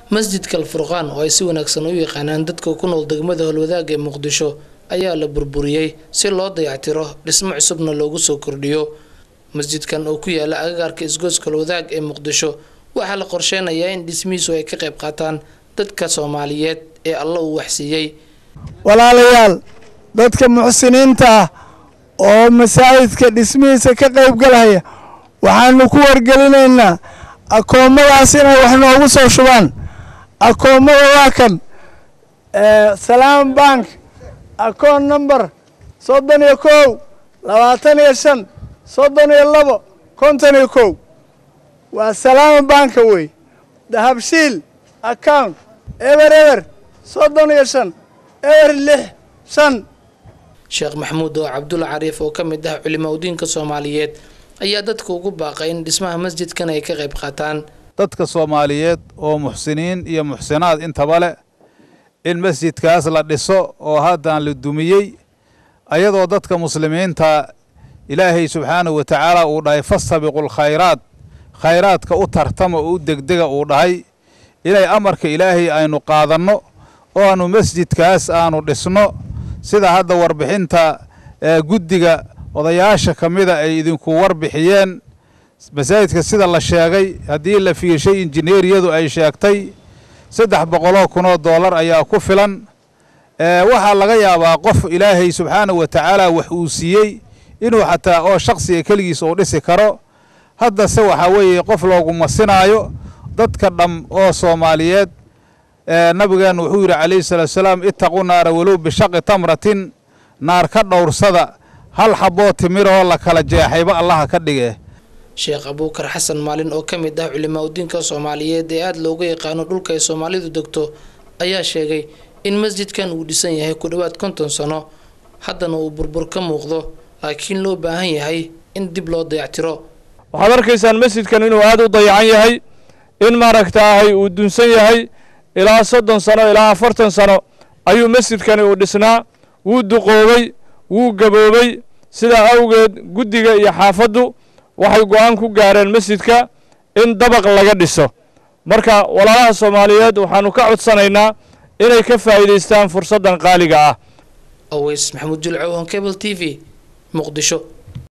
masjidka alfurqaan oo ay si wanaagsan u yaqaanaan dadka ku nool degmada howlwadaag ee muqdisho ayaa la burburiyey si loo dayactiro dhismo cusubna loogu soo kordhiyo masjidkan oo ku yaala agagaarka isgooska howlwadaag ee muqdisho waxaa la qorsheynayaa in dhismihiisu ay ka qayb qaataan dadka soomaaliyeed ee alla uu waxsiiyey walaalayaal dadka muxsiniinta ah oo masaajidka dhismihiisa ka qayb galaya waxaanu ku wargelinaynaa akoomadaas inay wax noogu soo shubaan akoommada waa kan salaam bank akoon number soddon iyo kow labaatan iyo shan soddon iyo labo konton iyo kow waa salaama banka wey dahabshiil account eber eber soddon iyo shan eber lix shan sheekh maxamuud oo cabdulla cariif oo ka mid ah culimaa udiinka soomaaliyeed ayaa dadka ugu baaqay in dhismaha masjidkan ay ka qayb qaataan dadka soomaaliyeed oo muxsiniin iyo muxsinaad intaba leh in masjidkaas la dhiso oo haddaan la dumiyey ayadoo dadka muslimiinta ilaahay subxaanahu wa tacaala uu dhahay fastabiqul khayraat khayraadka u tartama oo u degdega uu dhahay inay amarka ilaahay aynu qaadanno oo aanu masjidkaas aanu dhisno sida hadda warbixinta guddiga odayaasha ka mida ay idinku warbixiyeen masaajidka sida la sheegay haddii la fiirshay injineeriyadu ay sheegtay saddex boqoloo kunoo doolar ayaa ku filan waxaa laga yaabaa qof ilaahay subxaanahu wa tacaala wax uu siiyey inuu xataa oo shaksiga keligiis uu dhisi karo haddase waxaa weeye qof loogu masinaayo dadka dham oo soomaaliyeed nabigeennu wuxuu yidhi calayhi salaatu salaam ittaqu naara walow bishaqi tamratin naar ka dhowrsada hal xaboo timiroo la kala jeexayba allaha ka dhige sheekh abuukar xasan maalin oo ka mid ah culimaa udiinka soomaaliyeed ee aada looga yaqaano dhulka ay soomaalidu degto ayaa sheegay in masjidkan uu dhisan yahay ku dhowaad konton sano haddana uu burbur ka muuqdo laakiin loo baahan yahay in dib loo dayactiro waxaad arkaysaan masjidkan inuu aada u dayacan yahay in maaragtaahay uu dunsan yahay ilaa soddon sano ilaa afartan sano ayuu masjidkani uu dhisnaa wuu duqoobay wuu gaboobay sidaa awgeed guddiga iyo xaafaddu waxay go-aan ku gaareen masjidka in dabaq laga dhiso marka walaalaha soomaaliyeed waxaannu ka codsanaynaa inay ka faa'iidaystaan fursaddan qaaliga ah aweys maxamuud julcow on cable t v muqdisho